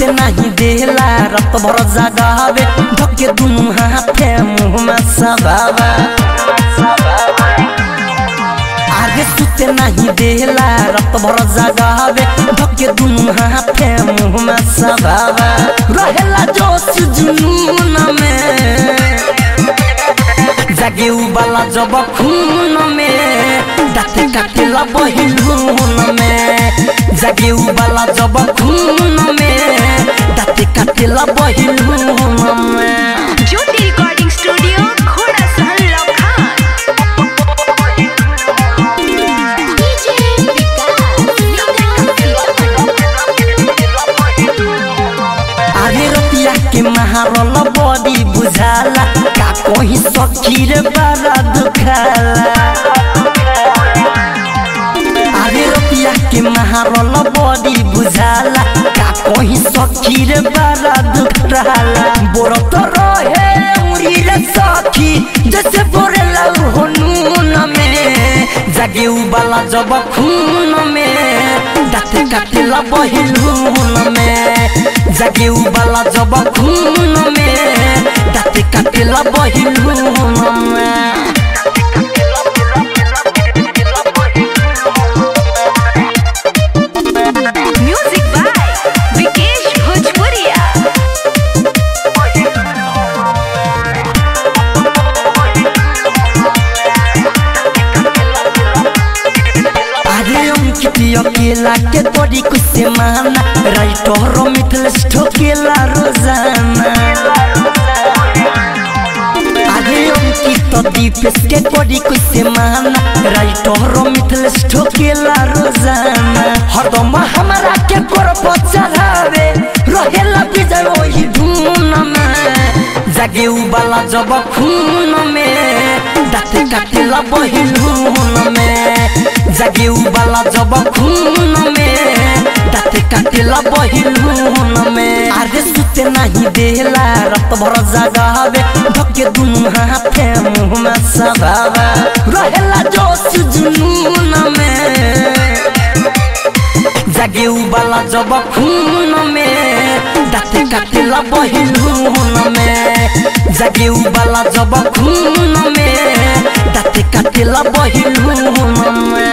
सुते नहीं देला रात भर जगावे धके दुनु हाथे मुंह में सबावा आगे सुते नहीं देला रात भर जगावे धके दुनु हाथे मुंह में सबावा रहेला जोश जुनून में जागे उबाला जब खून में दाते काटेला बहिलून में जागे उबाला जब खून में दाते काटेला बहिलून में ज्योति रिकॉर्डिंग स्टूडियो घोड़ा सहन लखन डीजे अरे रतिया के महारल बड़ी बुझाला का कोही सखी रे बड़ा दुखाला अरे रतिया के महारल बड़ी बुझाला का कोही सखी रे बड़ा दुखाला बोरत रहे उरी रे सखी जैसे बोरेला हुनून में जागे उबाला जब खून में दाते काटेला बहिलून में जागे उबाला जब खून में दाते काटेला बहिलून में म्यूजिक बाय विकेश भोजपुरिया अरे अंकित अकेला के तोरी कुछ से माना राइटर मिथलेश ठोकेला रोजाना अरे अंकित दीपेश के तोरी कुछ से माना राइटर मिथलेश ठोकेला रोजाना हरदम हमारा के करप चढ़ावे रहेला विजय वही धून में जागे उबाला जब खून में दाते काटेला बहिलून में जागे उबाला जब खून में दाते काटेला बहिलून में आगे सुते नहीं देला रात भर जगावे धके दुनु हाथे मुंह में सबावा रहेला जोश जुनून में जागे उबाला जब खून में दाते काटेला बहिलून में जागे उबाला जब खून में दाते काटेला बहिलून में